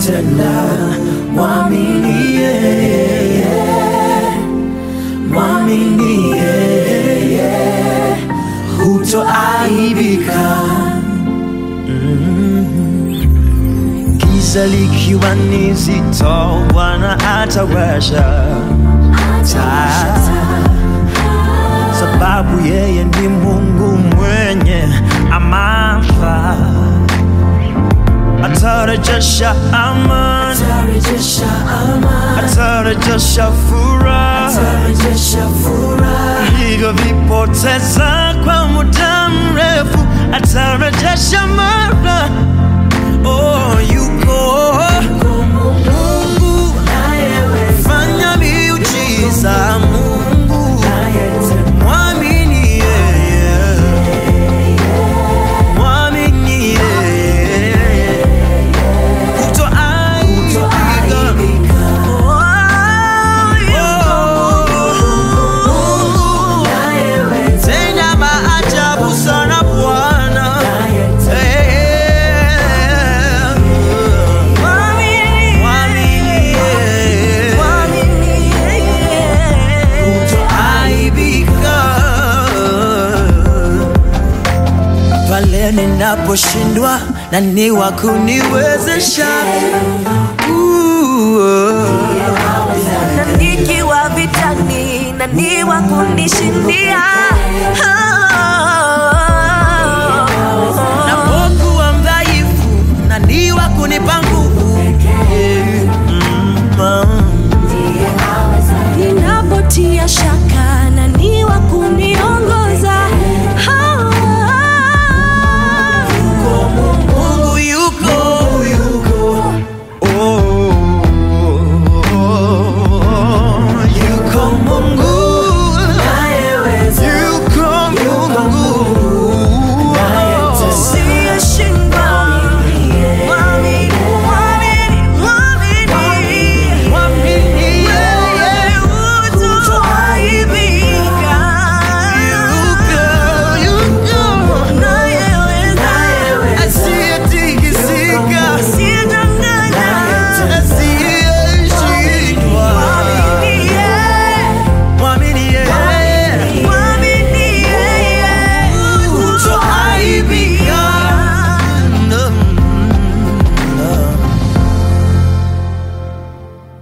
anayetenda, mwamini yeye, mwamini yeye, hutoaibika. Giza likiwa ni zito, Bwana atawasha taa, sababu yeye ni Mungu mwenye amana, atarejesha amani, Atarejesha amani, atarejesha furaha atarejesha furaha, vilivyovipoteza kwa muda mrefu, atarejesha mara. Oh, yuko Mungu anayeweza, fanya miujiza, Mungu anayetenda, mwamini yeye, mwamini yeye, hutoaibika. kutoaibika, Oh, anayeweza, tenda maajabu sana Bwana. anayetenda, pale ninaposhindwa na ni wa kuniwezesha na nikiwa vitani na ni wa kunishindia